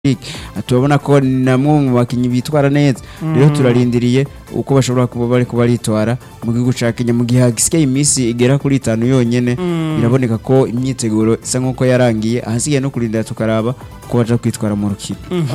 League turabona ko namwe mu bakinnyi bitwara neza rero turarindiriye uko bashobora kuba bari kuba baritwara mu gihugu ca Kenya mu gihe hagisigaye iminsi igera kuri itanu yonyene biraboneka ko imyiteguro isa nk'uko yarangiye ahasigaye no kurindira tukaraba ko baja kwitwara mu rukino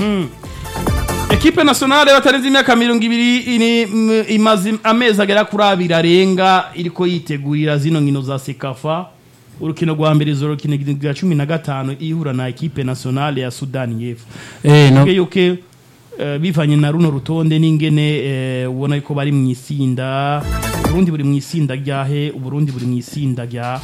ekipe nationale batarenze imyaka mirongo ibiri ini- m- imaze amezi agera kuri abiri arenga iriko yitegurira zino nkino za sekafa urukino rwa mbere zo rukino rwa cumi na gatanu ihura na ekipe nationale ya sudani y'epfo Eh, no, Tuvuge yuko eh, bivanye na runo rutonde n'ingene eh, ubona yuko bari mu isinda uburundi buri mu isinda ryahe uburundi buri mu isinda rya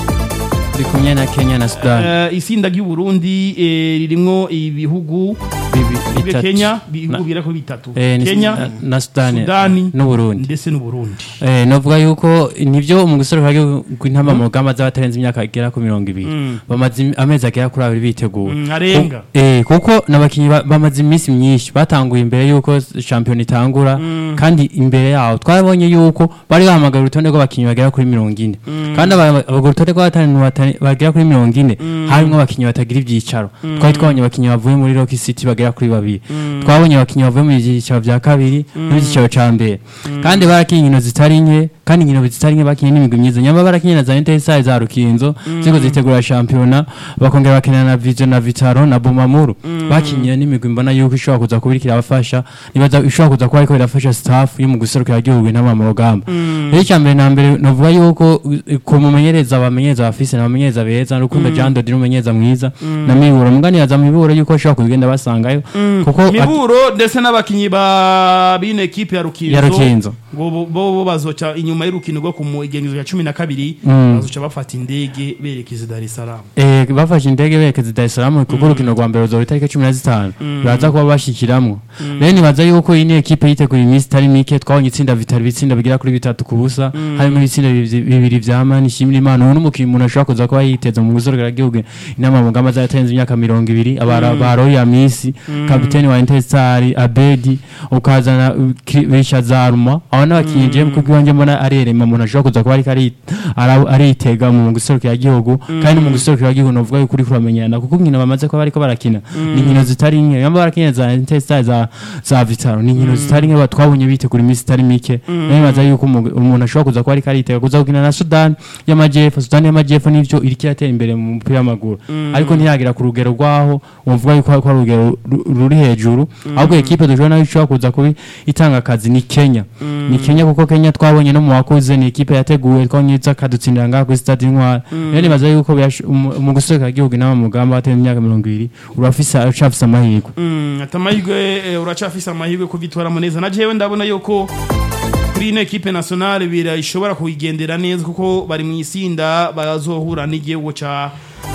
turi kumwe na Kenya na Sudan Eh, isinda ry'uburundi eh, ririmwo ibihugu Bibi- Bibe bitatu. Kenya bihugu Na- bigera kuri bitatu Eh, ni- Kenya na- na Sudani Sudani n'Uburundi ndetse n'Uburundi Eh, novuga yuko nivyo mu gusoreka rw'intama mu rugamba z'abatarenze imyaka igera ku mirongo ibiri Mm. bamaze im- amezi agera kuri abiri bitegura Mm, arenga. Ku- eh, kuko n'abakinyi ba- bamaze iminsi myinshi batanguye imbere yuko shampiyona itangura kandi imbere yaho twabonye yuko bari bahamagara urutonde rw'abakinyi bagera kuri mirongo ine kandi aba- aba- urwo rutonde rw'abatanu bata- bagera kuri mirongo ine harimwo abakinyi batagira ivyicaro twari twabonye abakinyi bavuye muri Rock City bagera kuri babiri twabonye abakinyi bavuye mu byicaro vya kabiri n'ibyicaro ca mbere kandi barakinye inkino zitari nke kandi inkino zitari nke bakinye n'imigwi myiza nyama barakinye na za Interstar za Rukinzo ziko zitegura shampiyona bakongera bakinana na Vision na Vitaro na Bumamuru bakinye n'imigwi mbona yuko ishobora kuza kuba iriko irabafasha nibaza ishobora kuza kuba ariko irafasha staff yo mu guserukira igihugu intama mu rugamba rero icya mbere na mbere novuga yuko uh, ku mumenyereza abamenyereza bafise n'abamenyereza beza Rukundo Jean Dodi n'umumenyereza mwiza na Miburo muganiyaza mu Miburo yuko ashobora kugenda basangayo kuko at- miburo ndetse n'abakinyi ba bino ekipe ya rukinzo Ya Rukinzo. ngo bo- bo bo bazoca inyuma y'urukino rwo ku igengezo ya cumi na kabiri Mm. bazoca bafata indege berekeza i Dar es Salaam Eh, bafashe indege berekeza i Dar es Salaam kuko urukino rwa mbere ruzoba itariki cumi na zitanu baraza kuba bashikiramwo rero nibaza yuko iyi ni ekipe yitegura iminsi itari mike twabonye itsinda vitari ibitsinda bigera kuri bitatu ku busa harimo ibitsinda bivi- bibiri vya mani ishimira imana ubu n'umukinnyi umuntu ashobora kuza kuba yiteza mu guzorogera gihugu inama mu ngamba zaratenze imyaka mirongo ibiri abara ba Roya Misi kapiteni wa Interstar Abedi ukazana uh, Ki- Richard Zaruma abo n'abakinnyi je kuko iwanje mbona arerema umuntu ashobora kuza kuba ariko ari- ara- aritega mu guserukira gihugu kandi mu guserukira gihugu novuga yuko uri kuramenyana kuko inkino bamaze kuba bariko barakina ni inkino zitari nke yamba barakina za Interstar za za Vitaro ni inkino zitari nke twabonye bitegura iminsi itari mike rero nibaza yuko umu- umuntu ashobora kuza kuba ariko aritega kuza gukina na Sudan y'amajyepfo Sudan y'amajyepfo nivyo iriko iratera imbere mu mupira w'amaguru ariko ntiragira ku rugero rwaho uvuga yuko ko ari urugero ru- ruri hejuru ahubwo ekipe dushobora nayo ishobora kuza kuba itanga akazi ni Kenya ni Kenya kuko Kenya twabonye no mu wakoze ni ekipe yateguwe twabonye iza kadutsindira ngaha kuri stade intwara rero nibaza yuko byash- umu- mu gusohoka igihugu n'aba mu mugamba wateye imyaka mirongo ibiri urafise ucafise amahirwe Mm, ati amahirwe eh, uracafise amahirwe kuvyitwaramo neza na jewe ndabona yuko kuri ino ekipe nationale bira ishobora kuyigendera neza kuko bari mu isinda bazohura n'igihugu ca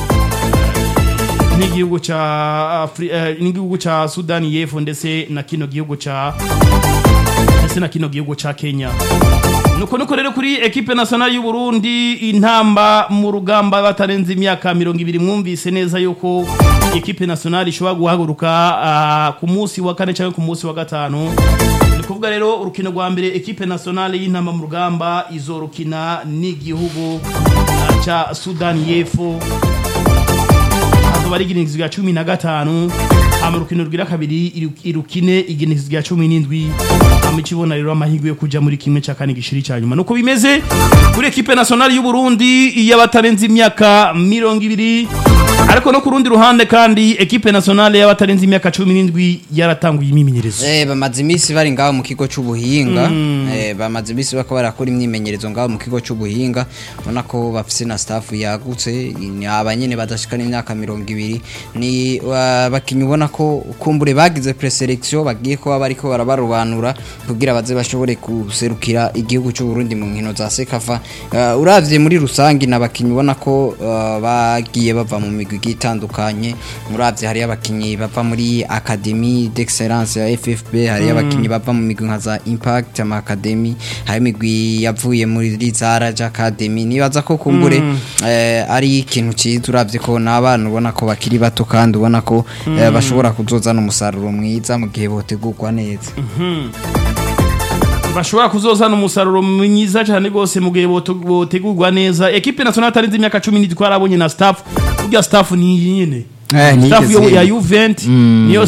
n'igihugu ca Afri- eh, n'igihugu ca Sudani y'Epfo ndetse na kino gihugu ca ndetse na kino gihugu ca Kenya nuko nuko rero kuri ekipe nationale y'u Burundi intamba mu rugamba batarenze imyaka mirongo ibiri mwumvise neza yuko ekipe nationale ishobora guhaguruka ah, ku munsi wa kane cyangwa ku munsi wa gatanu ni kuvuga rero urukino rwa mbere ekipe nationale y'intamba mu rugamba izorukina n'igihugu ah, ca Sudani y'Epfo hazoba ari igenekerezo rya cumi na gatanu hama urukino rwira kabiri iru- irukine igenekerezo rya cumi n'indwi hama ikibona rero amahirwe yo kuja muri kimwe cya kane gishiri cya nyuma nuko bimeze kuri ekipe nationale y'u Burundi y'abatarenze imyaka mirongo ibiri ariko no ku rundi ruhande kandi ekipe nationale y'abatarenze imyaka cumi n'indwi yaratanguye imyimenyerezo Eh, bamaze iminsi bari ngaho mu kigo c'ubuhinga eh, bamaze iminsi bako barakora imyimenyerezo ngaho mu kigo c'ubuhinga ubona ko bafise na staff yagutse ni abanyene badashikana imyaka mirongo ibiri ni abakinyi ubona ko kumbure bagize preselection bagiye kuba bariko barabarobanura kugira baze bashobore guserukira igihugu c'u Burundi mu nkino za Sekafa uh, uravye muri rusangi nabakinyi ubona ko uh, bagiye bava mu migwi igiye itandukanye uravye hari abakinyi bava muri Academy d'Excellence ya FFB hari abakinyi bava mu migwi nka za Impact ama Academy hari imigwi yavuye muri Zaraja Academy nibaza ko kumbure eh, ari ikintu ciza uravye ko n'abana ubona ko bakiri bato kandi ubona ko eh, bashobora kuzozana umusaruro mwiza mu gihe botegurwa neza bashobora kuzozana umusaruro mwiza cyane rwose mu gihe bote- botegurwa neza ekipe nationale atarenze imyaka cumi n'indwi twarabonye na staff burya staff ni iyi nyene Eh, staff yo- ntiyigeze ya yemera. Juventus Mm. niyo